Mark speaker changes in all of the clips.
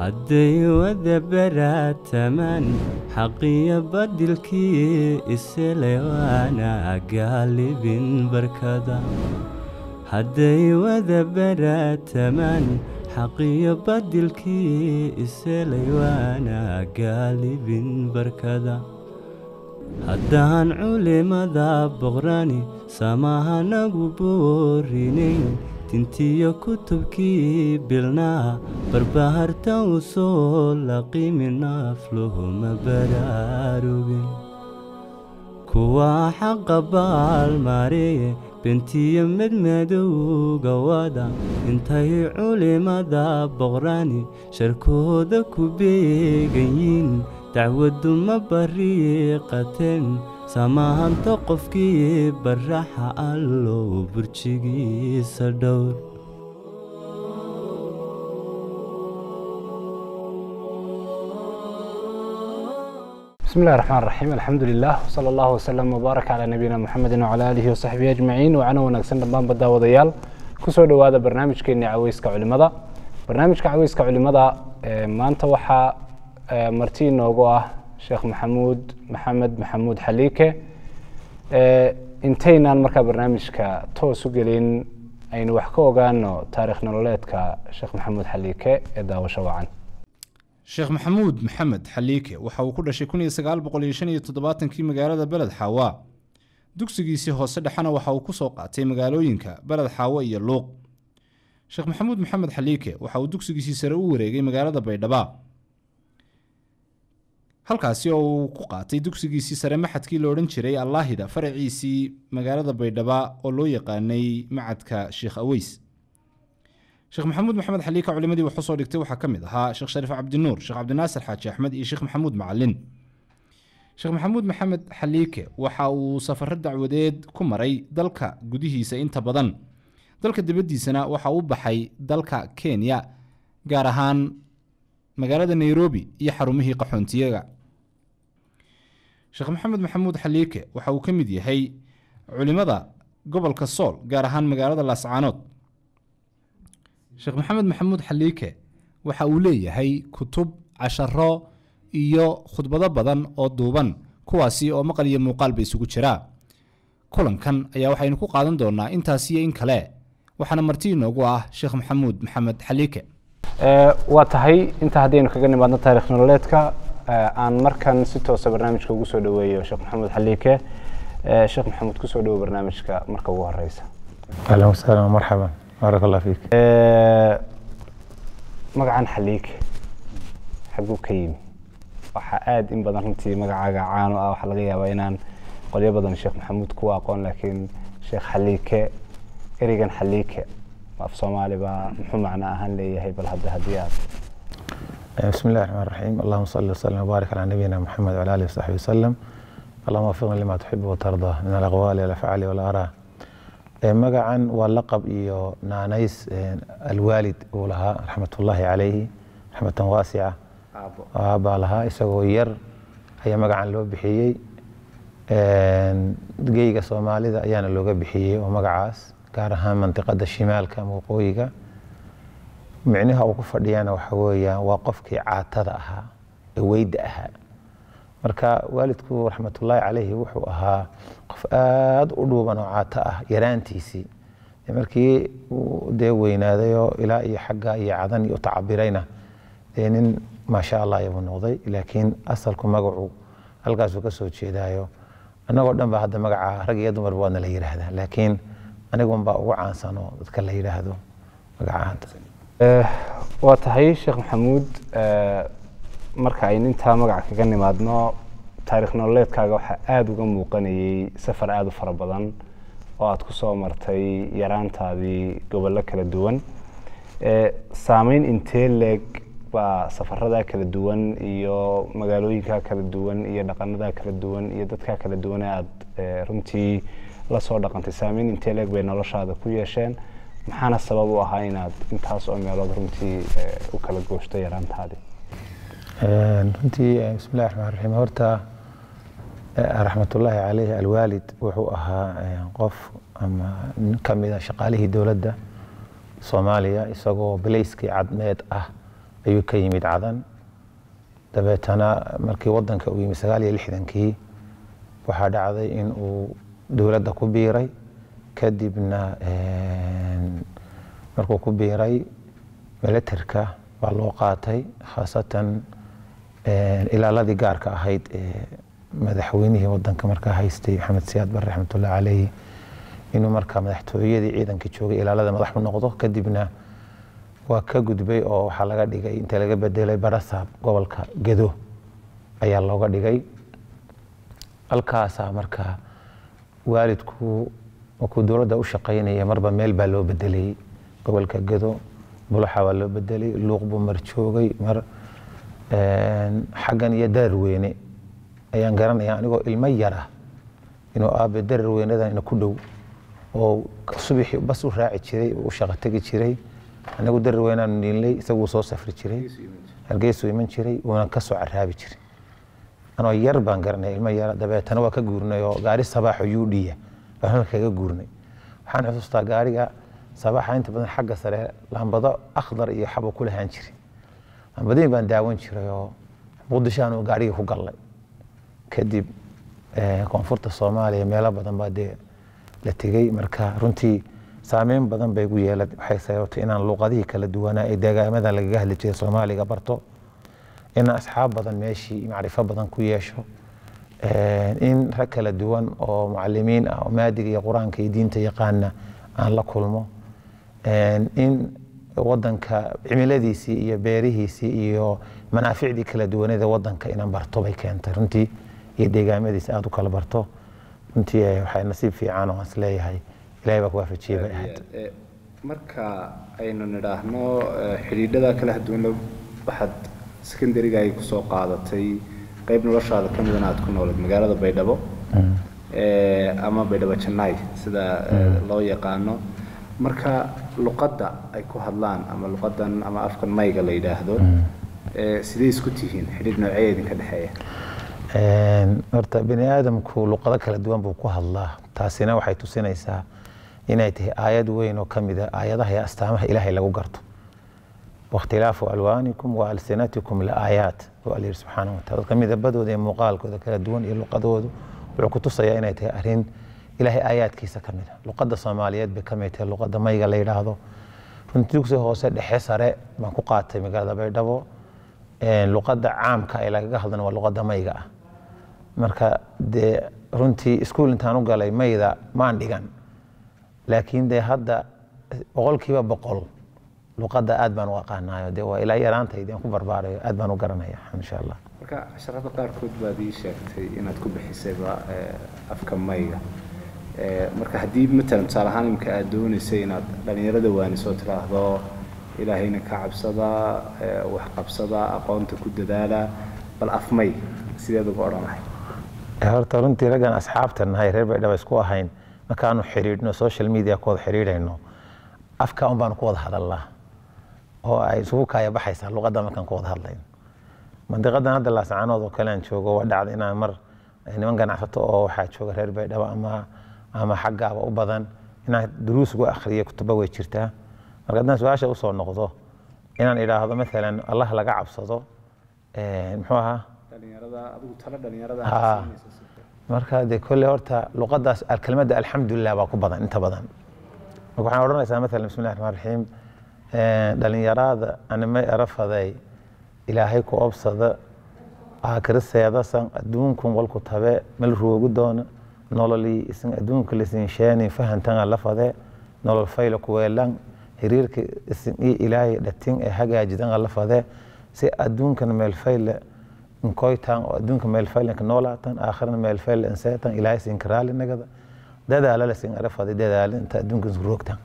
Speaker 1: hadday wada baraatamaan xaqiyo badilkii iselay waana gaalibin barkada hadday wada baraatamaan xaqiyo badilkii iselay waana gaalibin barkada haddaan culimada boqrani samahanagu boorinayn tintiyo kutubkii bilnaa barbaharta u soo laqimi naafluhuma baraarugin kuwaa xaqa baalmaareye bentiyo medmadowga wada intay culimada boqrani sharkooda ku beegayiin dacwaddu ma bariiqateen samahanto qofkii baraxa allow burjigiisa dhowr
Speaker 2: بسم الله الرحمن الرحيم الحمد لله وصلى الله وسلم وبارك على نبينا محمد وعلى آله وصحبه أجمعين وعنا wanaagsan dhammaan badda wadayaal kusoo dhowaada barnaamijkeeni caweyska culimada barnaamijka caweyska culimada maanta waxaa marti inoogu ah sheekh maxamuud maxamed maxamuud xaliike intaynaan markaa barnaamijka toos u gelin aynu wax ka ogaano taarikh nololeedka sheekh maxamuud xaliike ee daawasho wacan
Speaker 3: sheekh maxamuud maxamed xaliike waxa uu ku dhashay kun iyo sagaal boqol iyo shan iyo toddobaatankii magaalada beled xaawa dugsigiisii hoose dhexena waxa uu kusoo qaatay magaalooyinka beled xaawo iyo luuq sheekh maxamuud maxamed xaliike waxa uu dugsigiisii sare u wareegay magaalada baydhaba halkaasi oo uu ku qaatay dugsigiisii sare maxadkii la odhan jiray allaahida faraciisii magaalada baydhaba oo loo yaqaanay macadka sheekh aweys sheekh maxamuud maxamed xaliika culimadii wax usoo dhigtay waxaa ka mid ahaa sheekh shariif cabdinuur sheekh cabdinaasir xaaji axmed iyo sheekh maxamuud macalin sheekh maxamuud maxamed xaliike waxa uu safaro dacwadeed ku maray dalka gudihiisa inta badan dalka dibaddiisana waxa uu baxay dalka kenya gaar ahaan magaalada nairobi iyo xarumihii qaxoontiyaga sheekh maxamed maxamuud xaliike waxa uu ka mid yahay culimada gobolka sool gaar ahaan magaalada laascaanood sheekh maxamed maxamuud xaliike waxa uu leeyahay kutub casharo iyo khudbado badan oo duuban kuwaasi oo maqal iyo muuqaalba isugu jiraa kulankan ayaa waxaynu ku qaadan doonaa intaas iyo in kale waxaana marti inoogu ah sheekh maxamuud maxamed xaliike
Speaker 2: waa tahay inta haddaynu kaga nimaadno taarikh nololeedka aan markan si toosa barnaamijka ugu soo dhaweeyo sheekh maxamuud xaliike sheekh maxamuud kusoo dhawo barnaamijka marka ugu horeysa
Speaker 4: اهلا وسهلا ومرحبا بارك الله فيك
Speaker 2: magacan xaliike xaguu ka yimi waxaa aada in badan runtii magacaaga caano ah waxaa laga yaabaa inaan qolyo badan sheekh maxamuud kuwa aqoon laakiin sheekh xaliike ereygan xaliike af soomaali baa muxuu macno ahaan leeyahay bal hadda haddii aad
Speaker 4: بسم الله الرحمن الرحيم اللهم صل وسلم وبارك على نبينا محمد وعلى اله وصحبه وسلم اللهم وفقنا لما تحب وترضى من الاقوال والافعال والاراء magacan waa laqab iyo naanays alwaalid uu lahaa raxmatullaahi calayhi raxmatan waasica aabaa lahaa isagoo yar ayaa magacan loo bixiyey geyga soomaalida ayaana looga bixiyey oo magacaas gaar ahaan mantiqada shimaalka ama waqooyiga micnaha uu ku fadhiyana waxa weeyaan waa qofkii caatada ahaa ee weyda ahaa marka waalidku raxmatullaahi calayhi wuxuu ahaa qof aada u dhuuban oo caato ah yaraantiisii markii uu dee weynaadayoo ilaa iyo xagga iyo cadan iyo utacabirayna dee nin maasha allah ayabuu noqday laakiin asalku magacu halkaasuu ka soo jeedaayo annagoo dhan ba hadda magaca rag iyo dumarba waadna la yidhaahdaa laakiin anigun baa ugu caansan oo dadka la yidhaahdo magacaanta
Speaker 2: waa tahay sheekh maxamuud marka aynu intaa magaca kaga nimaadno taarikh nololeedkaaga waxaa aada uga muuqanayay safar aada u fara badan oo aada ku soo martay yaraantaadii gobollo kala duwan saameyn intee leeg baa safaradaa kala duwan iyo magaalooyinkaa kala duwan iyo dhaqanadaa kala duwan iyo dadkaa kala duwan ee aada runtii la soo dhaqantay saameyn intee leeg bay noloshaada ku yeesheen maxaana sabab u ahaa inaad intaas oo meelood runtii u kala gooshto yaraantaadii
Speaker 4: runtii bismillahi raxmaan raxiim horta raxmatullaahi caleyhi alwaalid wuxuu ahaa qof ama nin ka mida shaqaalihii dowladda soomaaliya isagoo bilayskii cadmeed ah ayuu ka yimid cadan dabeetana markii wadanka uu yimid sagaal iyo lixdankii waxaa dhacday in uu dowladda ku biiray kadibna markuu ku biiray milatarka baa loo qaatay khaasatan ilaaladii gaarka ahayd ee madaxweynihii wadanka markaa haystay maxamed siyaad bare raxmatullahi caleyhi inuu markaa madaxtooyadii ciidanka joogay ilaalada madax u noqdo kadibna waa ka gudbay oo waxaa laga dhigay inta laga bedelay barasaab gobolka gedo ayaa looga dhigay halkaasaa markaa waalidku markuu dowladda u shaqaynaya marba meel baa loo bedelay gobolka gedo bulaxa waa loo bedelay luuq buu mar joogay mar xaggan iyo dararweyne ayaan garanaya anigoo ilmo yara inuu aabe dararweynadan ina ku dhow oo subaxii bas u raaci jiray u shaqo tegi jiray anagu dararweynaanu niilnay isaguu soo safri jiray hargeysuu iman jiray uuna ka soo caraabi jiray anoo yar baan garanaya ilmo yara dabeetana waa ka guurnay oo gaari sabaaxo yuudhiya baan halka kaga guurnay waxaan xusuustaa gaariga sabaaxa inta badan xagga sare lambado akhdar iyo xabo ku lahaan jiray lambadiin baan daawan jiray oo muqdishoaanu gaarigii ku gallay kadib koonfurta soomaaliya meelo badan baa dee la tegey marka runtii saameyn badan bay gu yeela waxay sababtay inaan luuqadihii kala duwanaa ee deegaamada lagaga hadli jiray soomaaliga barto inaan asxaab badan meeshii macrifo badan ku yeesho in rag kala duwan oo mucalimiin ah oo maadiga iyo qur-aanka iyo diinta yaqaana aan la kulmo in wadanka cimiladiisii iyo beerihiisii iyo manaaficdii kala duwaneeda wadanka inaan barto bay keentay runtii iyo deegaamadiisi aada u kala barto runtii waxay nasiib fiican oo is leeyahay ilahay baa ku waafajiyey bay ahayd
Speaker 2: marka aynu nidhaahno xidhiidhada kala duwan waxaad secondariga ay kusoo qaadatay qayb noloshaada ka midana aad ku nooled magaalada baydhabo ama baydhabo jannaay sida loo yaqaano marka luqadda ay ku hadlaan ama luqadan ama afkan mayga la yidhaahdo sidee isku tihiin xidhiidh noocee idinka dhexeeya
Speaker 4: horta bini aadamku luqado kala duwan buu ku hadlaa taasina waxay tusinaysaa inay tahay aayad weyn oo ka mid a aayadaha iyo astaamaha ilaahay lagu garto wakhtilaafu alwaanikum wa alsinatikum laaayaat waa la yidhi subxaana watala dadka midabadooda iyo muuqaalkooda kala duwan iyo luqadoodu wuxuu ku tusayaa inay tahay arrin ilaahay aayaadkiisa ka mid a luqadda soomaaliyeed bay ka mid tahay luqadda mayga la yidhaahdo runtii dugsi hoose dhexe sare baan ku qaatay magaalada baydhabo luqadda caamka ee lagaga hadlana waa luqadda mayga ah marka dee runtii iskuul intaan u galay mayda maan dhigan laakiin dee hadda boqolkiiba boqol luqadda aad baan u aqaanaayo dee waa ilaa yaraantaydi aan ku barbaarayo aad baan u garanaya insha allah
Speaker 2: marka casharada qaarkood baad ii sheegtay inaad ku bixisayba afka mayga marka haddii matalan tusaale ahaan imika aad doonaysay inaad dhallinyarada waanisoo tiraahdo ilaahayna ka cabsada wax qabsada aqoonta ku dadaala bal afmay sideed uga odhanahay
Speaker 4: horta runtii raggan asxaabta nahay reer baydhaba isku ahayn markaanu xidhiidhno social media ku wada xidhiidhayno afka un baanu ku wada hadalnaa oo ay isugu kaaya baxaysaa luqadda markaan ku wada hadlayno mandiqadan hadda laascaanood oo kale aan joogo waa dhacda inaan mar niman ganacsato oo waxaa jooga reer baydhaba ama ama xaggaaba u badan inaan duruus ugu akhriyo kutuba way jirtaa marka haddaan su-aasha usoo noqdo inaan idhaahdo maalan allah laga cabsado muxuu ahaa marka dee kolley horta luqadaas kelmadda alxamdulilah baa ku badan inta badan marka waxaan odhanaysaa maalan bismi llahi raxmaan raxiim dhalinyarada animay erafaday ilaahay ku obsada aakiriseedasan adduunkun walku tabe mal roogu doona nololii isin adduunka lisin sheeni fahantan lafade nolol fayla kuweelan xiriirka isin iyo ilaahay dhatin ee hagaajidan lafade si adduunkan meel fayle inkoytan oo adduunka meel faylanka noolaatan aakhirna meel fayle inseetan ilaahay sinka raali nagada dadaala lasin arafada dadaala inta adduunka isku roogtan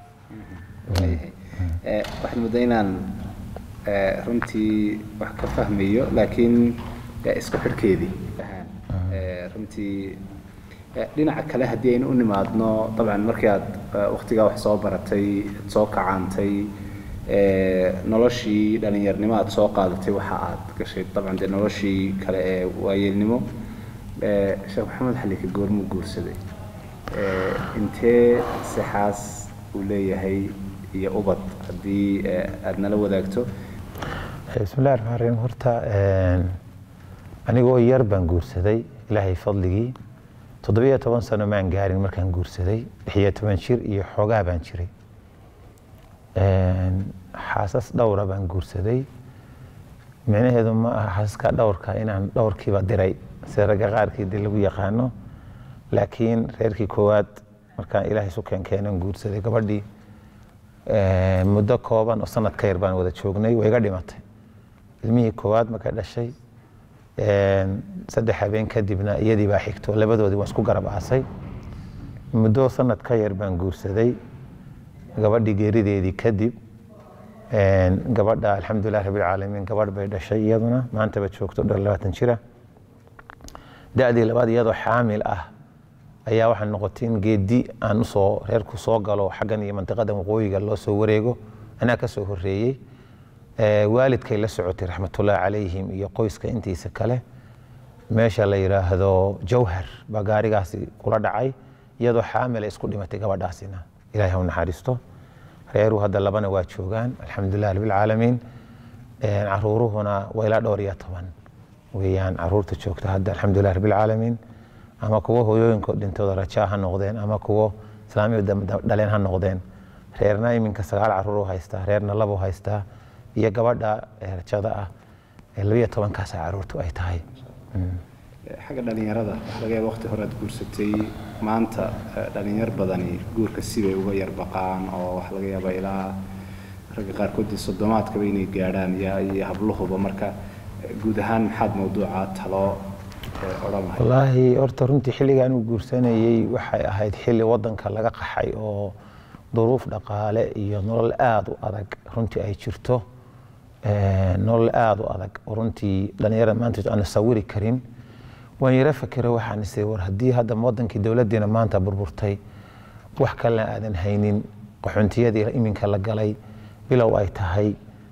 Speaker 2: waxaad mudda inaan runtii wax ka fahmayo laakiin isku xidhkeedii runtii dhinaca kale haddii aynu u nimaadno dabcan markii aad waktigaa wax soo baratay soo kacaantay noloshii dhalinyarnimo aad soo qaadatay waxa aad gashay dabcan dee noloshii kale ee waayeelnimo sheekh maxamed xalika goormuu guursaday intee sixaas uu leeyahay iyo ubad haddii aad nala wadaagto
Speaker 4: bismillahi raxmaan raxiim horta anigoo yar baan guursaday ilaahay fadligii toddobiyo toban sano maan gaarin markaan guursaday lixiyo toban jir iyo xoogaa baan jiray xaasas dhowra baan guursaday micnaheedu ma aha xaasaska dhowrka inaan dhowrkiiba diray sida ragga qaarkii dee lagu yaqaano laakiin reerkii koowaad markaan ilaahay isu keenkeenan guursaday gabadhii muddo kooban oo sanad ka yar baan wada joognay way iga dhimatay ilmihii koowaad markay dhashay saddex habeen kadibna iyadii baa xigto labadoodii waan isku garab aasay muddo sanad ka yar baan guursaday gabadhii geerideedii kadib gabadha alxamdulilah rabbilcaalamiin gabadh bay dhashay iyaduna maantaba joogto dhan labaatan jira da-dii labaad iyadoo xaamil ah ayaa waxaa noqotay in geedi aan usoo reerku soo galo xaggan iyo mantiqada waqooyiga loo soo wareego anaa ka soo horeeyey waalidkay la socotay raxmatullahi calayhim iyo qoyska intiisa kale meesha la yidhaahdo jawhar baa gaarigaasi kula dhacay iyadoo xaamila isku dhimatay gabadhaasina ilahay ha u naxariisto reeruhu hadda labana waa joogaan alxamdulilah rabbilcaalamiin caruuruhuna waa ilaa dhowr iyo toban weeyaan caruurta joogta hadda alxamdulilah rabbilcaalamiin ama kuwo hooyooyinkood dhintooda rajaa ha noqdeen ama kuwo islaamiya dhaleen ha noqdeen reerna iminka sagaal caruur u haystaa reerna labo haystaa iyo gabadha rajada ah labiyo tobankaasa caruurtu ay tahay
Speaker 2: xagga dhalinyarada waxaa laga yaaba waqti hore aad guursatay maanta dhalinyar badani guurka sibay uga yar baqaan oo waxaa laga yaabaa ilaa ragga qaarkood dee soddomaadkaba inay gaadhaan iyo habluhuba marka guud ahaan maxaad mawduuca talo odhan lahayd
Speaker 4: wallaahi horta runtii xilligaan uu guursanayey waxay ahayd xilli wadanka laga qaxay oo duruuf dhaqaale iyo nolol aada u adag runtii ay jirto nolol aada u adag oo runtii dhalinyarada maanta aan sawiri karin waan yaro fakero waxaan isay war haddii hadda wadankii dowladdiina maanta burburtay wax kalena aadan haynin qaxoontiyadii iminka la galay bilow ay tahay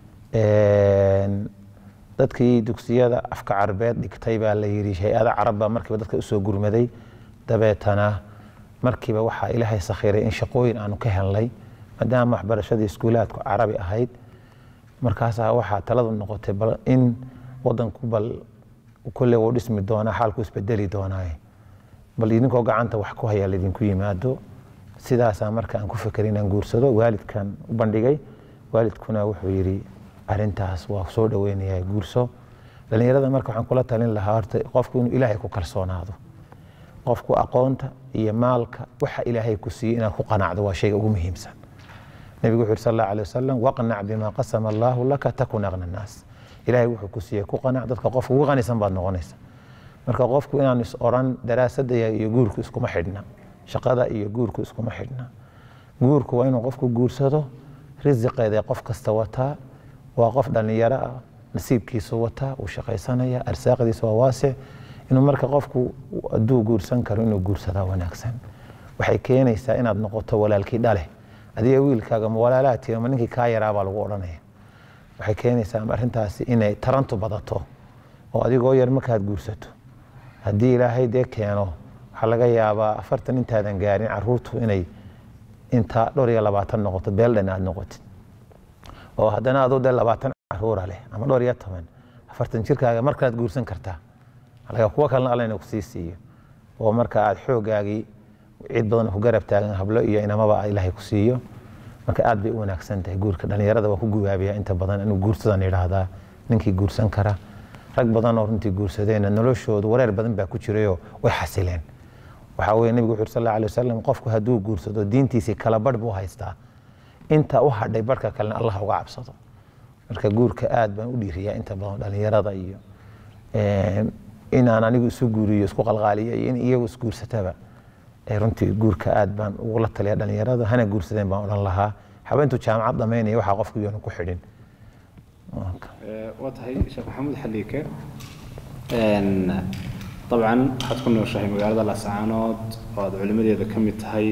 Speaker 4: dadkii dugsiyada afka carabeed dhigtay baa la yidhi hay-ada carab baa markiiba dadka usoo gurmaday dabeetana markiiba waxaa ilaahay sakhiray in shaqooyin aanu ka helnay maadaama waxbarashadii iskuulaadku carabi ahayd markaasaa waxaa taladu noqotay bal in wadanku bal kolle wuu dhismi doonaa xaalku isbedeli doonaaye bal idinkoo gacanta wax ku haya laydinku yimaado sidaasaa marka aan ku fekeray inaan guursado waalidkan u bandhigay waalidkuna wuxuu yidhi arintaas waa soo dhaweynayaa guurso dhalinyarada marka waxaan kula talin lahaa horta qofku inuu ilaahay ku kalsoonaado qofku aqoonta iyo maalka waxa ilaahay ku siiyey inaad ku qanacdo waa shayga ugu muhiimsan nebigu wuxuu yidhi sal allahu alay wasalam waqnac bima qasama allahu laka takun aqna naas ilaahay wuxuu ku siiyey ku qanac dadka qofka ugu qanisan baad noqonaysa marka qofku inaan is oran daraasadda iyo guurku iskuma xidhna shaqada iyo guurku iskuma xidhna guurku waa inuu qofku guursado risiqeeda qof kasta wataa waa qof dhalinyaro ah nasiibkiisu wataa uu shaqaysanaya arsaaqdiisa waa waasic inuu marka qofku hadduu guursan karo inuu guursadaa wanaagsan waxay keenaysaa inaad noqoto walaalkii dhale adiga wiilkaaga ma walaalaati ama ninkii kaa yaraabaa lagu odhanaya waxay keenaysaa arrintaasi inay tarantu badato oo adigoo yar markaad guursato haddii ilaahay dee keeno waxaa laga yaabaa afartan intaadan gaarin caruurtu inay inta dhowr iyo labaatan noqoto beeldhan aad noqotid oo haddana aduu dee labaatan caruura leh ama dhowr iyo toban afartan jirkaaga markalaad guursan kartaa laga kuwa kalena alla ina kusii siiyo oo marka aad xoogaagii cid badan ku garab taagan hablo iyo inamaba ilaahay ku siiyo marka aad bay u wanaagsan tahay guurka dhalinyarada waa ku gubaabiya inta badan inuu guursadan yidhaahdaa ninkii guursan kara rag badan oo runtii guursadeenna noloshoodu wareer badan baa ku jirayoo way xasileen waxaa weye nebigu wuxu sal alla alay wasalam qofku hadduu guursado diintiisii kala barh buu haystaa inta u hadhay barhka kalena allah uga cabsado marka guurka aad baan u dhiiriyaa inta badan dhalinyarada iyo inaan anigu isu guuriyo isku qalqaaliyo iyo in iyagu isguursataba runtii guurka aad baan ugula taliya dhalinyarada hana guursadeen baan odhan lahaa habeentu jaamacad dhamaynaya waxaa qofku yoonu ku xidhin
Speaker 2: waa tahay sheekh maxamuud xaliike dabcan waxaad ku nooshahay magaalada laascaanood oo aad culimadeeda ka mid tahay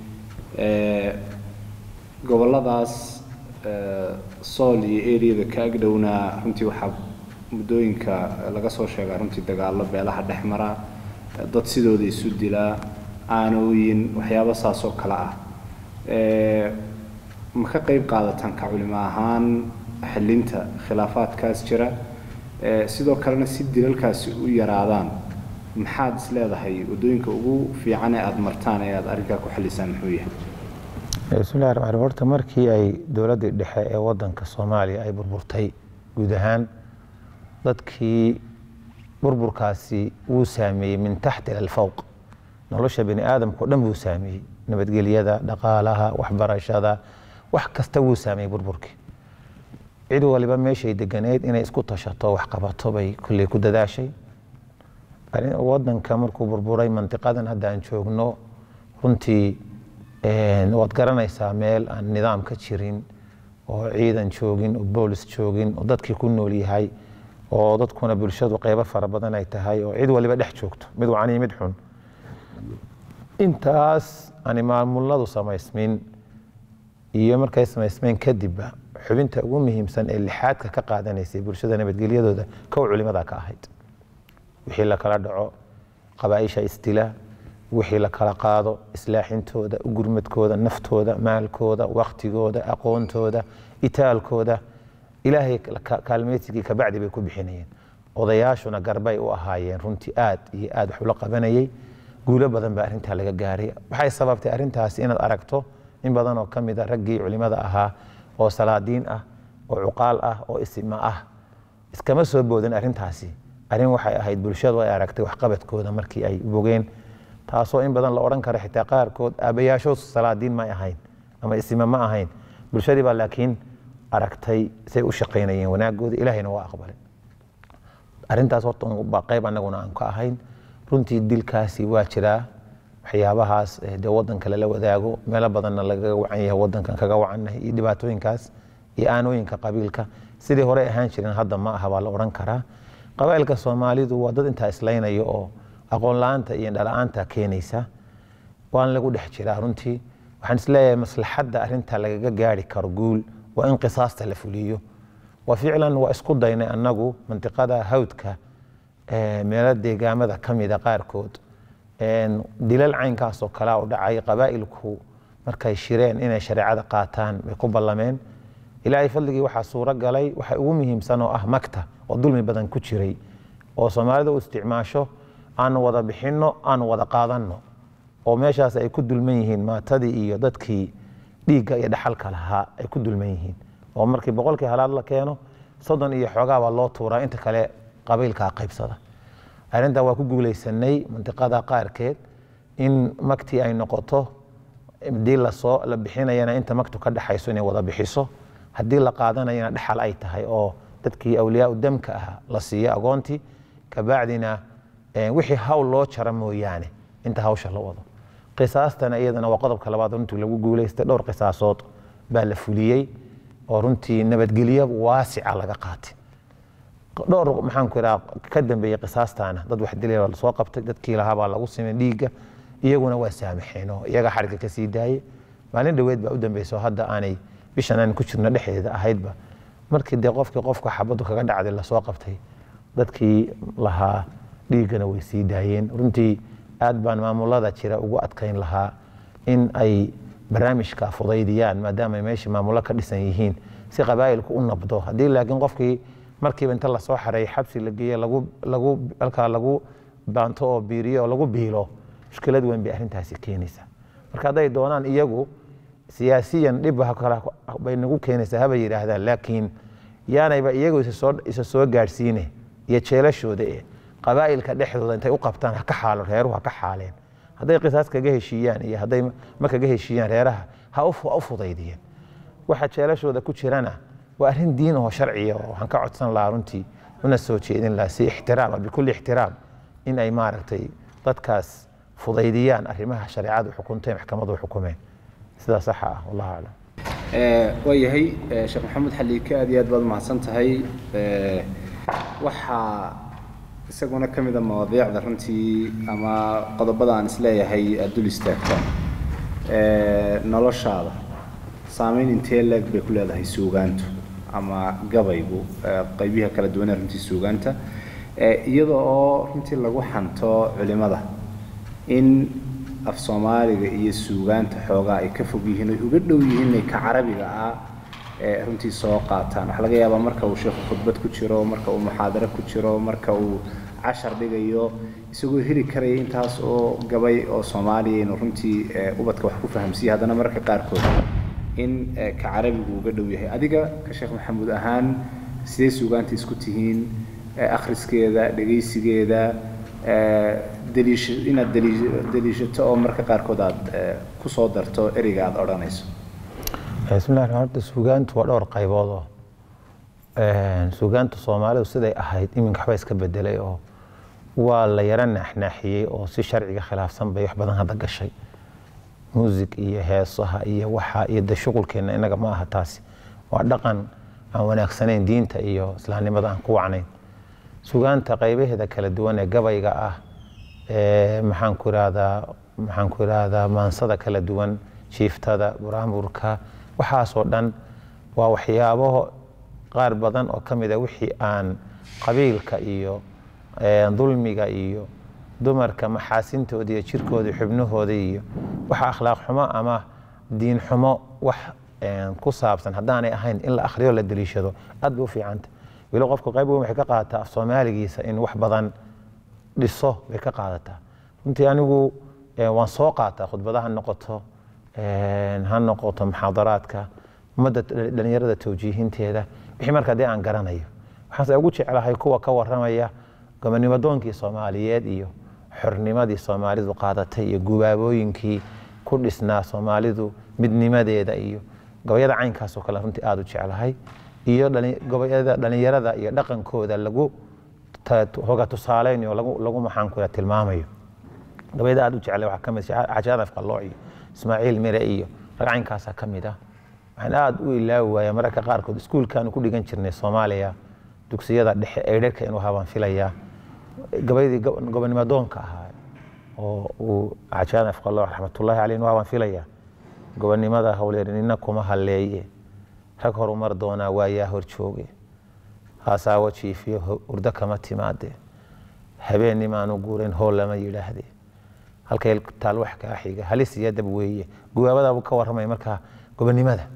Speaker 2: goboladaas sool iyo eriyada ka agdhowna runtii waxaa muddooyinka laga soo sheegaa runtii dagaallo beelaha dhex mara dad sidooda isu dilaa aanooyin waxyaabo saas oo kale ah ma ka qayb qaadataan ka culimo ahaan xillinta khilaafaadkaas jira Eh, sidoo kalena si dilalkaasi u yaraadaan maxaad is leedahay waddooyinka ugu fiican ee aada martaan ee aada arrinkaa ku xallisaan muxuu yahay
Speaker 4: bismillahi raxmaan raxiim horta markii ay dowladdii dhexe ee wadanka soomaaliya ay burburtay guud ahaan dadkii burburkaasi wuu saameeyey min taxti ila alfawq nolosha bini aadamka o dhan wuu saameeyey nabadgelyada dhaqaalaha waxbarashada wax kasta wuu saameeyey burburkii cid waliba meeshay deganeed inay isku tashato wax qabato bay kulley ku dadaashay arrin- wadanka markuu burburay mantiqadan hadda aan joogno runtii een, waad garanaysaa meel aan nidaam ka jirin oo ciidan joogin oo boolis joogin oo dadkii ku nool yahay oo dadkuna bulshadu qeybo fara badan ay tahay oo cid waliba dhex joogto mid wacan iyo mid xun intaas ani maamuladu samaysmin iyo markay samaysmeen kadibba xubinta ugu muhiimsan ee lixaadka ka qaadanaysay bulshada nabadgelyadooda kow culimada ka ahayd wixii la kala dhaco qabaaisha isdila wixii la kala qaado islaaxintooda gurmadkooda naftooda maalkooda waktigooda aqoontooda itaalkooda ilaahay ka- kaalmeysigii kabacdi bay ku bixinayeen odayaashuna garbay u ahaayeen runtii aad iyo aad wax ula qabanayay guulo badan baa arrintaa laga gaaray waxay sababtay arrintaasi inaad aragto in badan oo ka mid a raggii culimada ahaa oo salaadiin ah oo cuqaal ah oo isima ah iskama soo boodin arrintaasi arrin waxay ahayd bulshadu ay aragtay waxqabadkooda markii ay bogeen taasoo in badan la odhan karo xitaa qaarkood aabayaashood salaadiin ma ahayn ama isima ma ahayn bulshadii baa laakiin aragtay say u shaqaynayeen wanaagooda ilaahayna waa aqbalay arrintaas horta un baa qayb annaguna aan ka ahayn runtii dilkaasi waa jiraa waxyaabahaas eh, dee wadanka lala wadaago meelo badanna lagaga wacan yahay wadankan kaga wacannahay iyo dhibaatooyinkaas iyo aanooyinka qabiilka sidii horey ahaan jirin hadda ma aha baa la odhan karaa qabaa'ilka soomaalidu waa dad intaa islaynayo oo aqoon la-aanta iyo dhala-aanta keenaysa waan lagu dhex jiraa runtii waxaan isleeyahay maslaxadda arrinta lagaga gaari karo guul waa in qisaasta la fuliyo wa ficlan waa isku daynay annagu mantiqada hawdka eh, meelo deegaamada ka mida qaarkood een, dilal caynkaas oo kalea u dhacay qabaa'ilku markay shireen inay shareecada qaataan bay ku ballameen ilaahay fadligii waxaa suuro galay waxa ugu muhiimsan oo ah magta oo dulmi badan ku jiray oo soomaalida u isticmaasho aanu wada bixinno aanu wada qaadanno oo meeshaas ay ku dulman yihiin maatadii iyo dadkii dhiigga iyo dhaxalka lahaa ay ku dulman yihiin oo markii boqolkii halaad la keeno soddon iyo xoogaa baa loo tuuraa inta kale qabiilkaa qaybsada arrintaa waa ku guulaysanay mantiqada qaarkeed in magtii ay noqoto haddii lasoo la bixinayana inta magtu ka dhexayso inay wada bixiso haddii la qaadanayana dhexal ay tahay oo dadkii awliyaa damka ahaa la siiyo agoontii kabacdina eh, wixii hawl loo jara mooyaane inta hawsha la wado qisaastana iyadana waa qodobka labaad runtii lagu guulaystay dhowr qisaasood baa la fuliyey oo runtii nabadgelyo waasica laga qaatay dhowr maxaan ku iraa ka dambeeyey qisaastaana dad wax dilay baa lasoo qabtay dadkii lahaa baa lagu simay dhiigga iyaguna waa saamaxeen oo iyaga xarigga ka sii daayey maalin dhoweed baa u dambeysa oo hadda aanay bishan aan ku jirno dhexdeeda ahaydba markii dee qofkii qofka xabaddu kaga dhacday lasoo qabtay dadkii lahaa dhiiggana way sii daayeen runtii aad baan maamulada jira ugu adkayn lahaa in ay barnaamijka fudaydiyaan maadaama ay meeshii maamulo ka dhisan yihiin si qabaa'ilku u nabdo haddii laakiin qofkii markiiba inta lasoo xareey xabsi la geeye lagu lagu halkaa lagu baanto oo biiriyo oo lagu biilo mushkilad weyn bay arrintaasi keenaysaa marka hadday doonaan iyagu siyaasiyan dhib ha kala bay nagu keenaysaa haba yidhaahdaan laakiin yaanayba iyagu isa soo isa soo gaadhsiine iyo jeelashooda ee qabaa'ilka dhexdooda intay u qabtaan ha ka xaalo reeruhu ha ka xaaleen hadday qisaas kaga heshiiyaan iyo hadday ma kaga heshiiyaan reeraha ha u fu- ha u fudaydiyeen waxa jeelashooda ku jirana waa arrin diin oo sharciya oo waxaan ka codsan lahaa runtii una soo jeedin lahaa si ixtiraama bikulli ixtiraam in ay maaragtay dadkaas fudaydiyaan arrimaha shareecadu xukuntay maxkamadu xukumeen sidaa saxa ah wallahu aclam
Speaker 2: waa yahay eh, sheekh maxamed xaliike aad iyo aad baad umahadsan tahay Eh, waxaa isaguna ka mid a mawaadiicda runtii ama qodobada aan isleeyahay aad dul istaagto Eh, noloshaada saameyn intee leeg bay ku leedahay suugaantu ama gabaygu eh, qaybiha kala duwanee runtii suugaanta Eh, iyada oo runtii lagu xanto culimada in af soomaaliga iyo suugaanta xoogaa ay ka fog yihiin oy uga dhow yihiin inay ka carabiga ah ee runtii soo qaataan waxaa laga yaabaa marka uu sheekhu khudbad ku jiro marka uu muxaadaro ku jiro marka uu cashar dhigayo isagoo heli karaya intaas oo gabay oo soomaaliya inuu runtii ee, ubadka wax ku fahamsiiya haddana mararka qaarkood in ee, ka carabigu uga dhow yahay adiga ka sheekh maxamuud ahaan sidee suugaanta isku tihiin ee, akhriskeeda dhegaysigeeda ee, daliisha inaad daliish- daliishato oo marka qaarkood aad ee, ku soo darto ereyga aad odhanayso
Speaker 4: bismillahi raxmaan horta suugaantu waa dhowr qaybood oo een, suugaanta soomaalidu siday ahayd iminka waxba iska bedelay oo waa la yara naaxnaaxiyey oo si sharciga khilaafsan bay wax badan hadda gashay muusig iyo heesaha iyo waxa iyo de shuqulkeenna innaga ma aha taasi waa dhaqan aan wanaagsanayn diinta iyo islaamnimada aan ku wacnayn sugaanta qaybaheeda kala duwan ee gabayga ah ee maxaan ku irahdaa maxaan ku irahdaa maansada kala duwan jiiftada buraamurka waxaasoo dhan waa waxyaabo qaar badan oo ka mid a wixii aan qabiilka iyo ee, dulmiga iyo dumarka maxaasintooda iyo jirkooda iyo xubnahooda iyo waxa akhlaaq xumo ama diin xumo wax een, ku saabsan haddaanay ahayn in la akhriyo la daliishado aad bay u fiicanta weli qofku qayb weyn waxay ka qaadataa af soomaaligiisa in wax badan dhiso bay ka qaadataa runtii anigu eh, waan soo qaataa khudbada ha noqoto een, ha noqoto muxaadaraadka ummadda dhalinyarada tawjiihinteeda wixii marka haddii aan garanayo waxaanse ugu jeclahay kuwa ka waramaya gobonimadoonkii soomaaliyeed iyo xornimadii soomaalidu qaadatay iyo gubaabooyinkii ku dhisnaa soomaalidu midnimadeeda iyo gabayada caynkaasoo kale runtii aada u jeclahay iyo dhali- gabayada dhalinyarada iyo dhaqankooda lagu ta- hoga tusaaleynayo lagu lagu maxaan ku tilmaamayo gabayada aada u jeclay waxaa ka mid xajaanaf qallooc iyo ismaaciil mire iyo rag caynkaasaa ka mid ah waxaan aada u ilaawi waaya mararka qaarkood iskuulkaanu ku dhigan jirnay soomaaliya dugsiyada dhexe eedharka inuu habaan filayaa gabayadii go- gobonimadoonka ahaa oo uu xajaanaf qallooc raxmatullaahi caleyh inuu habaan filayaa gobonimada howleerinina kuma halleeye rag horumar doonaa waayaa hor jooge haasaawo jiifiyo ho- hurdo kama timaade habeennimaanu guurayn hool lama yidhaahde halkay taal wax kaa xiga halis iyo dab weeye gubaabadaabuu ka warramaya markaa gobonimada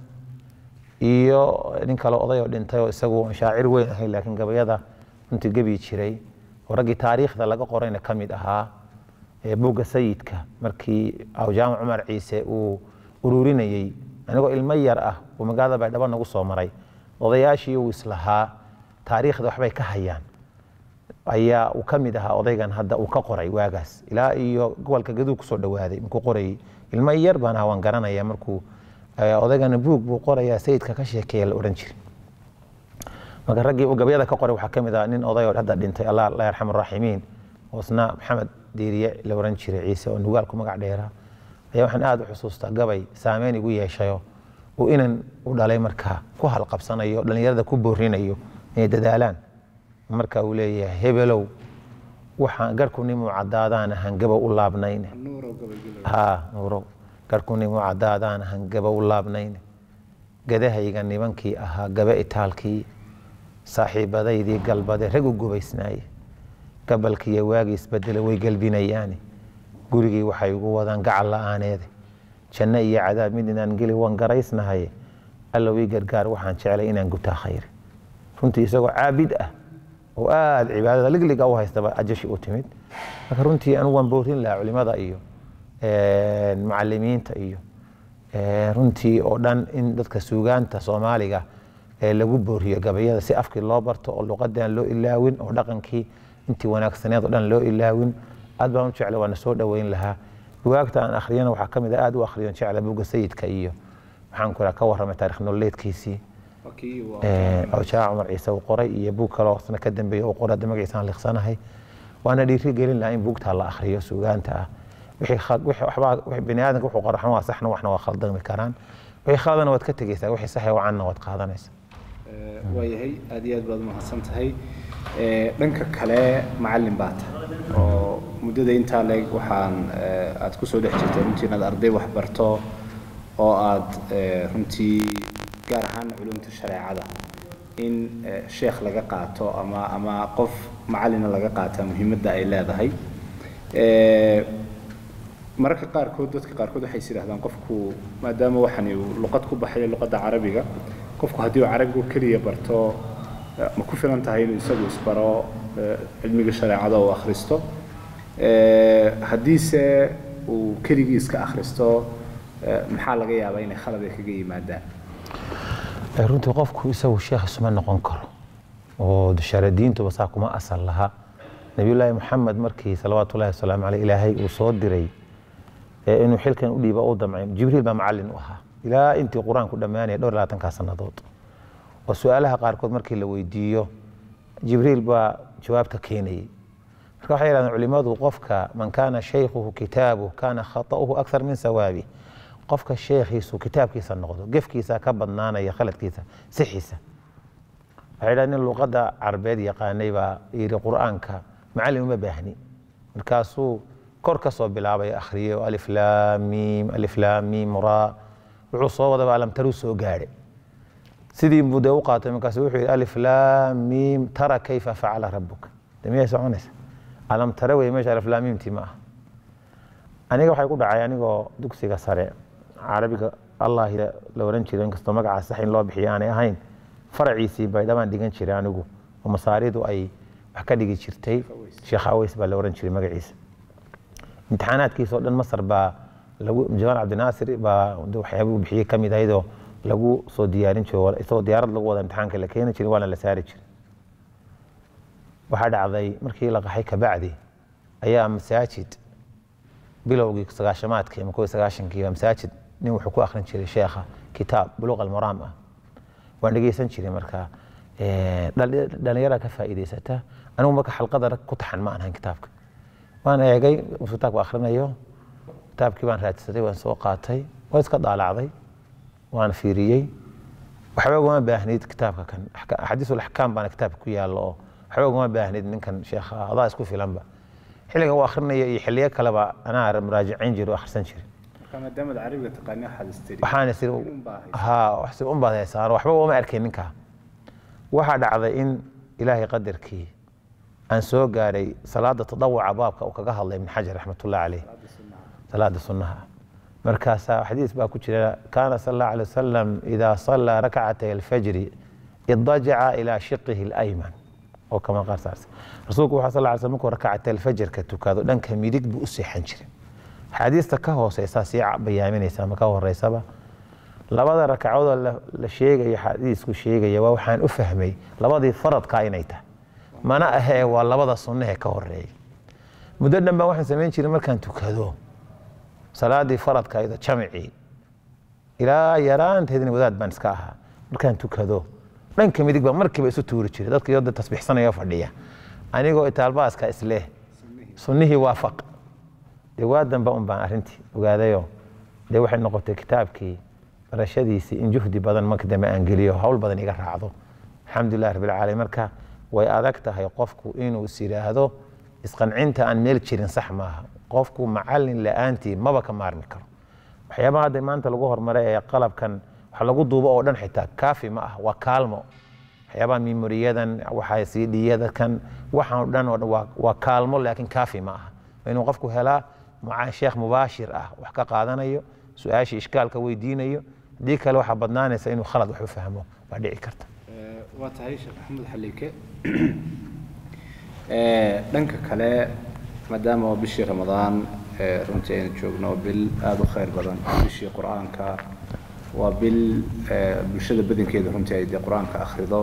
Speaker 4: iyo nin kale oday oo dhintay oo isagu shaacir weyn ahay laakiin gabayada runtii gebi jiray oo raggii taariikhda laga qorayna ka mid ahaa ee buugga sayidka markii awjaamac cumar ciise uu ururinayey anigoo ilmo yar ah uu magaalada baydhabo nagu soo maray odayaashii uu islahaa taariikhda waxbay ka hayaan ayaa uu ka mid ahaa odaygan hadda uu ka qoray waagaas ilaa iyo gobolka gaduu kusoo dhawaaday markuu qorayey ilmo yar baan ahaa waan garanaya markuu eh, odaygana buug buu qorayaa sayidka ka sheekeeya la odhan jiray marka raggii uu gabayada ka qoray waxaa ka mid ah nin oday oo hadda dhintay allah allah yarxam araaximiin oo isna maxamed diiriye la oran jiray ciise oo nugaalku magac dheeraa ayaa waxaan aada u xusuustaa gabay saameyn igu yeeshayo uu inan u dhalay markaa ku halqabsanayo dhalinyarada ku boorinayo inay dadaalaan marka uu leeyahay hebelow waxaan garhku nimuu caddaadaan ahaan gabow u laabnayne haa nuurow garhku nimuu caddaadaan ahaan gabow u laabnayne gadahayga nimankii ahaa gabe itaalkii saaxiibadaydii galbade rag u gubaysnaaye gabalkiiyo waagii isbedele way gelbinayaane gurigii waxay ugu wadaan gacal la'aaneede janno iyo cadaab mid inaan geli waan garaysnahaye allow ii gargaar waxaan jeclay inaan gutaa khayr runtii isagoo caabid ah oo aada cibaadada ligliga u haystaba ajashi u timid marka runtii anigu waan boorin lahaa culimada iyo mucalimiinta iyo eh, runtii oo dhan in dadka suugaanta soomaaliga ee lagu booriyo gabayada si afkii loo barto oo luqadaan loo ilaawin oo dhaqankii intii wanaagsaneed oo dhan loo ilaawin aad baan u jecla waana soo dhoweyn lahaa bugaagta aan akhriyana waxaa ka mid ah aada u akhriyon jecla buga sayidka iyo maxaan ku ka warramay taarikh nololeedkiisii awjaa cumar ciise uu qoray iyo buug kale oo sana ka dambeeya uu qoray hadda magaciisaan liqsanahay waana dhiiri gelin lahaa in buugtaa la akhriyo suugaanta ah wixii khal- wixii waxbaa wixii bini aadamka wuxuu qora waxna waa saxna waxna waa khaldami karaan wixii khaladana waad ka tegeysaa wixii saxi wacanna waad qaadanaysaa
Speaker 2: waayahay aad iyo aad baad umahadsan tahay Eh, dhanka kale macalin baa tahay oo muddada intaa leeg waxaan eh, aad kusoo dhex jirtay runtii inaad arday wax barto oo aad eh, runtii gaar ahaan culumta shareecada in eh, sheekh laga qaato ama ama qof macalina laga qaata muhiimadda ay leedahay Eh, mararka qaarkood dadka qaarkood waxay is yidhahdaan qofku maadaama waxani uu luqad ku baxayo luqadda carabiga qofku haddii uu carabigu keliya barto eh, ma ku filan tahay inuu isagu isbaro eh, cilmiga shareecada uu akhristo Eh, haddiise uu keligii iska akhristo eh, maxaa laga yaabaa inay khalad ay kaga yimaadaan
Speaker 4: Ee, runtii qofku isagu sheekh isuma noqon karo oo shareediintuba saa kuma asal laha nabiyullaahi maxamed markii salawaatullahi wasalaamu caleyh ilaahay uu soo diray ee inuu xilkan u dhiiba u damcay jibriil baa macallin u ahaa ilaa intii qur-aanku dhammaanaya dhowr iyo labaatankaa sannadood oo su-aalaha qaarkood markii la weydiiyo jibriil baa jawaabta keenayay marka waxay yidhahdeen culimmadu qofka man kaana shaykhuhu kitaabuh kaana khata'uhu akthar min sawaabi qofka sheekhiisu kitaabkiisa noqdo gefkiisa ka badnaanaya khaladkiisa sixiisa waxay yidhahdeen nin luqadda carabeed yaqaanay baa yidhi qur'aanka macallin uma baahni markaasuu kor ka soo bilaabay akhriyo alif laam miim alif laam miim raa wuxuu soo wadaba alamtaruu soo gaadhay sidii buu dee u qaatay markaasu wuxuu yidhi alif laam miim tara kayfa facala rabuka de miyay soconaysa alam tara wey meesha alif laam miimtii ma aha aniga waxay ku dhacay anigoo dugsiga sare carabiga allah la oran jiray inkastoo magacaas sax in loo bixiyo aanay ahayn faraciisii baydhabaan dhigan jiray anigu oo masaaridu ay wax ka dhigi jirtay sheekh aweys baa la oran jiray magaciisa imtixaanaadkiisoo dhan masar baa lagu jamaal cabdinaasir baa waxyaaba uu bixiyey kamid ahaydoo lagu soo diyaarin jiray isagoo diyaarad lagu wada imtixaanka la keeni jiray waana la saari jiray waxaa dhacday markii la qaxay kabacdi ayaa masaajid bilowgii sagaashamaadkii ama kow iyo sagaashankii baa masaajid nin wuxuu ku akhrin jiray sheekha kitaab buluuq almaraam ah waan dhegeysan jiray marka dhalinyara ka faa'iidaysata anigu marka xalqada rag ku taxan ma ahayn kitaabka waan eegay markuu kitaabka akhrinayo kitaabkii baan raadsaday waan soo qaatay waan iska daalacday waan fiiriyey waxba ugama baahnid kitaabka kan axaadiisul axkaam baana kitaabka ku yaallo oo waxba ugama baahnid ninkan sheekha adaa isku filanba xilligan uu akhrinaya iyo xilliyo kaleba anaa muraajicayn jiray oo akhrisan jiray
Speaker 2: maadaamad carabiga taqaani waxaad istiri
Speaker 4: waxaan isiri ha wax si un baad haysaan waxba uma arkay ninkaa waxaa dhacday in ilaahay qadarkii aan soo gaaray salaada tadawuca baabka uu kaga hadlay ibn xajar raxmatullahi caleyh salaada sunnaha markaasaa xadiis baa ku jira kaana sal allahu alay wasalam idaa sallaa rakcatay alfajri idajaca ilaa shiqihi alayman oo kama qaar saarsan rasuulku wuxuu sal alay slam markuu rakcatay alfajrka tukado dhanka midig buu u seexan jiray axaadiista ka hooseysaa sii bayaaminaysa ama ka horeysaba labada rakacoodoo la sheegayo xadiisku sheegaya waa waxaan u fahmay labadii faradkaa inay tahay mana ahee waa labada sunnahe ka horeeya muddo dhan baa waxaan samayn jiray markaan tukado salaadii faradka iyado jamicii ilaa yaraanteedina wadaad baan iska ahaa markaan tukado dhanka midig baa markiiba isu tuuri jiray dadka iyadoo tasbiixsanayoo fadhiya anigoo itaalbaaska isleh sunnihii waafaq dee waa damba un baan arrintii ogaadayoo dee waxay noqotay kitaabkii barashadiisii in juhdi badan marka dambe aan geliyo hawl badan iga raacdo alxamdulilah rabbilcaalamiin marka way adag tahay qofku inuu is yidhaahdo isqancinta aan meel jirin sax maaha qofku macallin la-aantii maba ka maarmi karo waxyaabaha hadda maanta lagu hormaray ee qalabkan wax lagu duubo oo dhan xitaa kaafi ma ah waa kaalmo waxyaabaha memoriyadan waxaa cdiyada kan waxaan dhan oo dhan waa kaalmo laakiin kaafi ma aha inuu qofku helaa sheekh mubaashir ah wax ka qaadanayo su-aashii ishkaalka weydiinayo haddii kale waxaa badnaanaysa inuu khalad wax u fahmo baa dhici karta
Speaker 2: waa tahay sheekh maxamed xaliike dhanka kale maadaama oo bishii ramadaan runtii aynu joogno bil aada u khayr badan bishii qur-aanka waa bil bulshada badankeeda runtii ay dee qur-aanka akhrido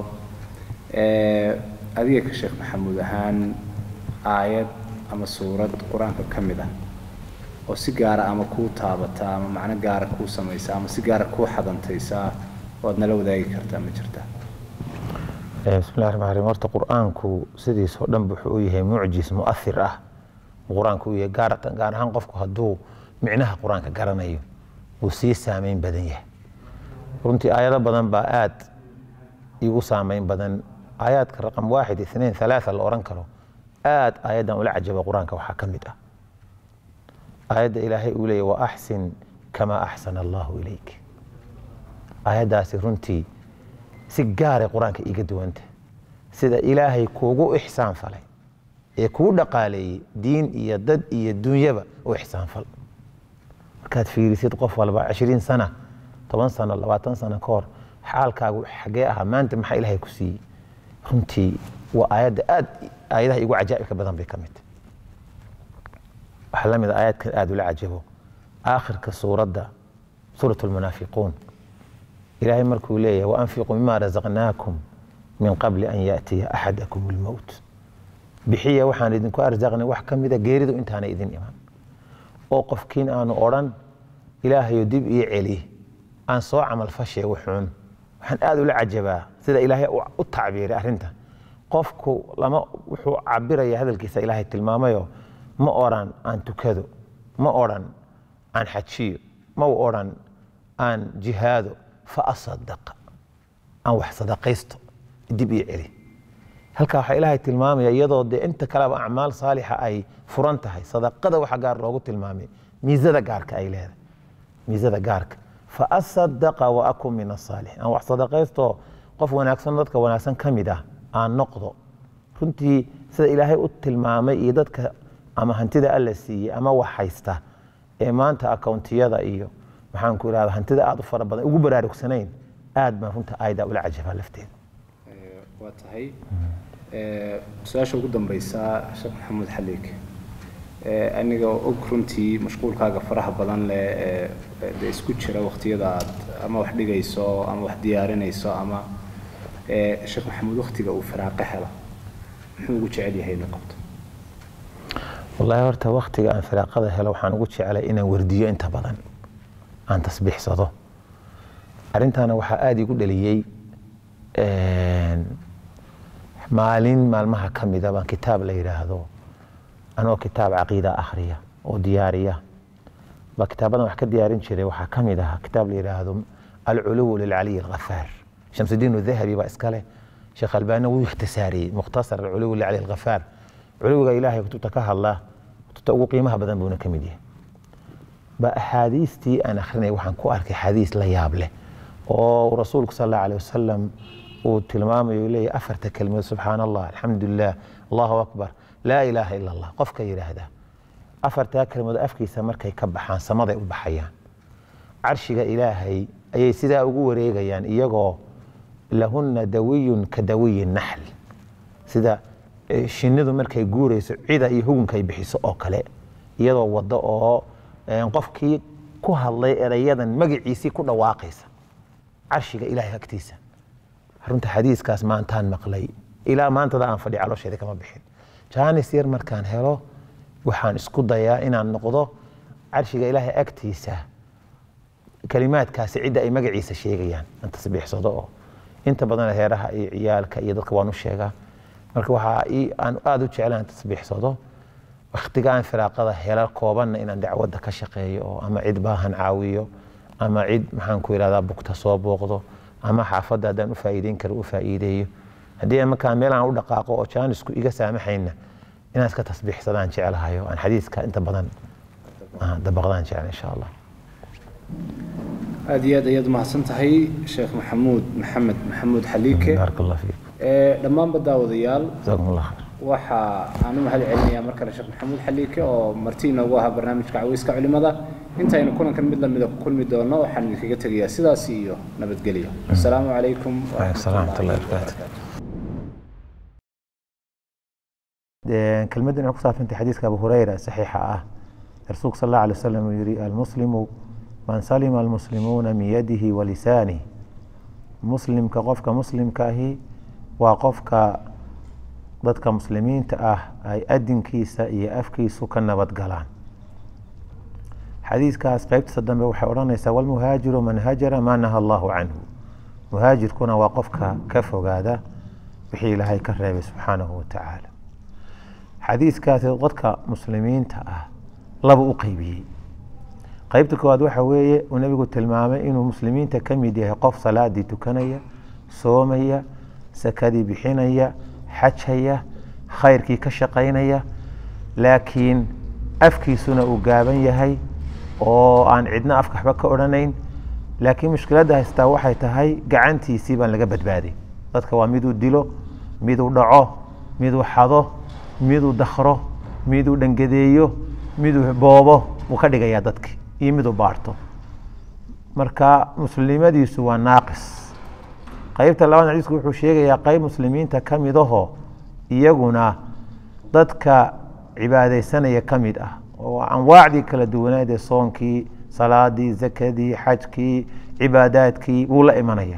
Speaker 2: adiga ka sheekh maxamuud ahaan aayad ama suurad qur-aanka ka mid ah oo si gaara ama kuu taabata ama macno gaara kuu samaysa ama si gaara kuu xadantaysa oad nala wadaagi kartaa ma jirta
Speaker 4: bismillahi raxmaan raxiim horta qur-aanku sidiisoo dhan wuxuu u yahay mucjis mu'athir ah qur-aanku u yahay gaar gaar ahaan qofku hadduu micnaha qur-aanka garanayo uu sii saameyn badan yahay runtii aayado badan baa aad igu saameyn badan aayaadka raqam waaxid ithnain halaatha la oran karo aad aayaddan ula cajaba qur-aanka waxaa ka mid ah aayadda ilaahay uu leeyahy wa axsin kamaa axsana allahu ilayk aayaddaasi runtii si gaaray qur-aanka iiga duwanta sida ilaahay kuugu ixsaan falay ee kuu dhaqaaleeyey diin iyo dad iyo dunyaba u ixsaan fal markaad fiirisid qof walba cishriin sana toban sano labaatan sano ka hor xaalkaagu xagee ahaa maanta maxaa ilaahay ku siiyey runtii waa aayadda aad aayadaha igu cajaa'ibka badan bay ka mid tahay waxaa la mid a aayadkan aad ula cajabo aakhirka suuradda suurat lmunaafiquun ilaahay markuu leeyahay waanfiquu mima razaqnaakum min qabli an yaatiya axadakum lmowt bixiya waxaan idinku arsaqnay wax ka mida geeridu intaana idin iman oo qofkiin aanu odhan ilaahayo dib ii celi aan soo camal fashe wuxuun waxaan aad ula cajabaa sida ilaahay u tacbiiray arrinta qofku lama wuxuu cabiraya hadalkiisa ilaahay tilmaamayo ma odhan aan tukado ma odhan aan xajiyo ma odhan aan jihaado fa asadaqa aan wax sadaqaysto dib ii celi halkaa waxaa ilaahay tilmaamaya iyadoo dee inta kaleba acmaal saalixa ay furan tahay sadaqada waxa gaar loogu tilmaamay miisada gaarka ay leedahay miisada gaarka fa asadaqa wa akun min asaalixin aan wax sadaqaysto qof wanaagsan dadka wanaagsan ka mid ah aan noqdo runtii sida ilaahay u tilmaamay iyo dadka ama hantida alla siiyey ama wax haysta ee maanta akawntiyada iyo maxaan ku irahda hantida aad u fara badan ugu baraarugsanayn aad baan runta aayada ula cajabaa lafteeda
Speaker 2: waa tahay su-aasha ugu dambeysa sheekh maxamuud xaliik aniga og runtii mashquulkaaga faraha badan leh ee de isku jira waqtiyada aad ama wax dhigayso ama wax diyaarinayso ama sheekh maxamuud waqtiga uu firaaqo helo muxuu ugu jecel yahay inuu qabto
Speaker 4: wallaahi horta waktiga aan firaaqada helo waxaan ugu jecelay inaan wardiyo inta badan aan tasbiixsado arrintaana waxaa aada igu dhaliyey maalin maalmaha ka mida baan kitaab la yidhaahdo anoo kitaab caqiida akhriya oo diyaariya baa kitaabadan wax ka diyaarin jiray waxaa ka mid ahaa kitaab la yidhaahdo alculuw lilcaliy alghafaar shamsudiin dahabi baa iskale sheekh albaani wuu ikhtisaariyey mukhtasar alculuw lilcaliy alghafaar culuwiga ilaahay kutubta ka hadla kutubta ugu qiimaha badan buuna ka mid yahay ba axaadiistii aan akhrinay waxaan ku arkay xadiis la yaab leh oo rasuulku sal allahu aleh wasalam uu tilmaamayo leeyahy afarta kelmadood subxaana allah alxamdu lilah allahu akbar laa ilaaha ila allah qofka yidhaahda afartaa kelmadood afkiisa markay ka baxaan samaday u baxayaan carshiga ilaahay ayay sidaa ugu wareegayaan iyagoo lahunna dawiyun ka dawiyi naxl sida shinnidu markay guurayso cida iyo hugunkay bixiso oo kale iyadoo waddo oo qofkii ku hadlay erayadan magaciisii ku dhawaaqaysa carshiga ilaahay agtiisa runta xadiiskaas maantaan maqlay ilaa maantada aan fadhi caloosheeda kama bixin jaanis yar markaan helo waxaan isku dayaa inaan noqdo carshiga ilaahay agtiisa kalimaadkaasi cidda ay magaciisa sheegayaan aan tasbiixsado oo inta badan heeraha iyo ciyaalka iyo dadka waan u sheegaa marka waxaa aan aada u jeclaan aan tasbiixsado waktiga aan firaaqada hela koobanna inaan dacwadda ka shaqeeyo oo ama cid baahan caawiyo ama cid maxaan ku yidhahdaa bugta soo booqdo ama xaafadda haddaan u faa'iideyn karo u faa'iideeyo haddii markaa meel aan u dhaqaaqo oo jaanisku iga saamaxayna inaan iska tasbiixsadaan jeclahayo aan xadiiska inta badan dabaqdaan jecla insha allah
Speaker 2: aada iyo aad ayaad mahadsan tahay sheekh maxamuud maxamed maxamuud xaliike
Speaker 4: baaraka allah fiikum
Speaker 2: dhammaanba daawadayaal
Speaker 4: jazakum allah khayr
Speaker 2: waxa aan u mahad celinayaa mar kale sheekh maxamuud xaliike oo marti inoogu ahaa barnaamijka caweyska culimada intaynu kulankan mid lamida ku kulmi doono waxaan idinkaga tegayaa sidaas iyo nabadgelyo asalaamu calaykum
Speaker 4: salaam waraxmatullahi wabarakaatu kelmaddan waxay ku saabsantay xadiiska abu hureyra saxiixa ah rasuulku sal allahu alay wasalam uu yidhi almuslimu man salima almuslimuuna min yadihi wa lisaanihi muslimka qofka muslimka ahi waa qofka dadka muslimiinta ah ay adinkiisa iyo afkiisu ka nabad galaan xadiiskaas qeybtiisa dambe waxay odhanaysaa walmuhaajiru man hajara maa naha allahu canhu muhaajirkuna waa qofka ka fogaada wixii ilaahay ka reebay subxaanahu watacaala xadiiskaasi dadka muslimiinta ah laba u qeybiyey qeybta koowaad waxa weeye uu nebigu tilmaamay inuu muslimiinta ka mid yahay qof salaadii tukanaya soomaya sakadii bixinaya xajaya khayrkii ka shaqaynaya laakiin afkiisuna uu gaaban yahay oo aan cidna afka waxba ka odhanayn laakiin mushkiladda haystaa waxay tahay gacantiisii baan laga badbaadin dadka waa miduu dilo miduu dhaco miduu xado miduu dakro miduu dhangadeeyo miduu boobo wuu ka dhigayaa dadki iyo miduu baarto marka muslimadiisu waa naaqis qeybta labaad xadiisku wuxuu sheegayaa qeyb muslimiinta ka mid ahoo iyaguna dadka cibaadeysanaya ka mid ah oo anwaacdii kala duwaneed ee soonkii salaadii zakadii xajkii cibaadaadkii wuu la imanaya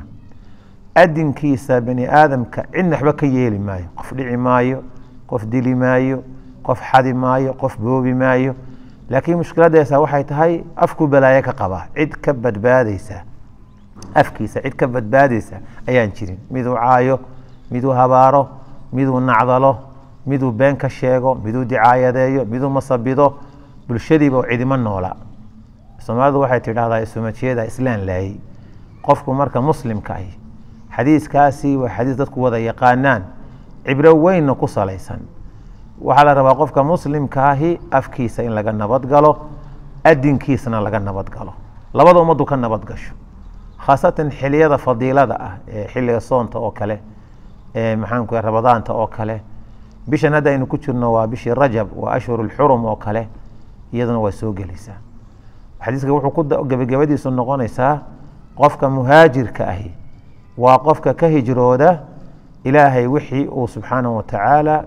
Speaker 4: adinkiisa bani aadamka cidna waxba ka yeeli maayo qof dhici maayo qof dili maayo qof xadi maayo qof boobi maayo laakiin mushkiladeesa waxay tahay afku balaayo ka qabaa cid ka badbaadeysa afkiisa cid ka badbaadeysa ayaan jirin miduu caayo miduu habaaro miduu nacdalo miduu been ka sheego miduu dicaayadeeyo miduu masabido bulshadiiba cidima noola soomaalidu waxay tidhahdaa isumajeeda islaan laayey qofku marka muslimka ahi xadiiskaasi waa xadiis dadku wada yaqaanaan cibro weynna ku salaysan waxaa la rabaa qofka muslimka ahi afkiisa in laga nabadgalo adinkiisana laga nabadgalo labada ummaddu ka nabadgasho khaasatan xiliyada fadiilada ah ee xilliga soonta oo kale ee maxaanku ramadaanta oo kale bishan hadda aynu ku jirno waa bishii rajab waa ashhur lxurum oo kale iyaduna waa soo gelaysaa xadiiska wuxuu ku gebagabadiisu noqonaysaa qofka muhaajirka ahi waa qofka ka hijrooda ilaahay wixii uu subxaanahu watacaala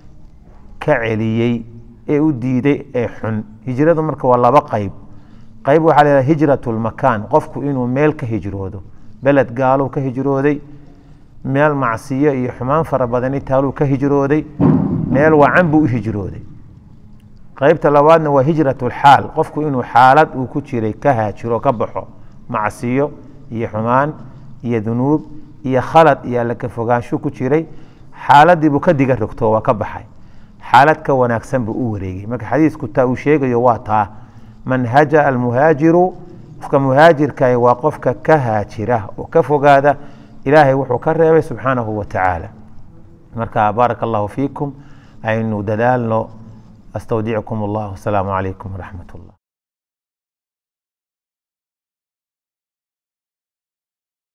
Speaker 4: ka celiyey ee u diiday ee xun hijradu marka waa laba qeyb qeyb waxaa la hijrat lmakaan qofku inuu meel ka hijroodo beled gaaluu ka hijrooday meel macsiyo iyo xumaan fara badani taaluu ka hijrooday meel wacan buu u hijrooday qeybta labaadna waa hijrat lxaal qofku inuu xaalad uu ku jiray ka haajiro ka baxo macsiyo iyo xumaan iyo dunuub iyo khalad iyo alla ka fogaansho ku jiray xaaladiibuu ka diga rogto waa ka baxay xaalad ka wanaagsan buu u wareegay marka xadiisku taa uu sheegayo waa taa man haja almuhaajiru qofka muhaajirkahi waa qofka ka haajira oo ka fogaada ilaahay wuxuu ka reebay subxaanahu wa tacaala marka baaraka allahu fiikum aynu dadaalno astawdicukum allah wasalaamu calaykum waraxmat ullah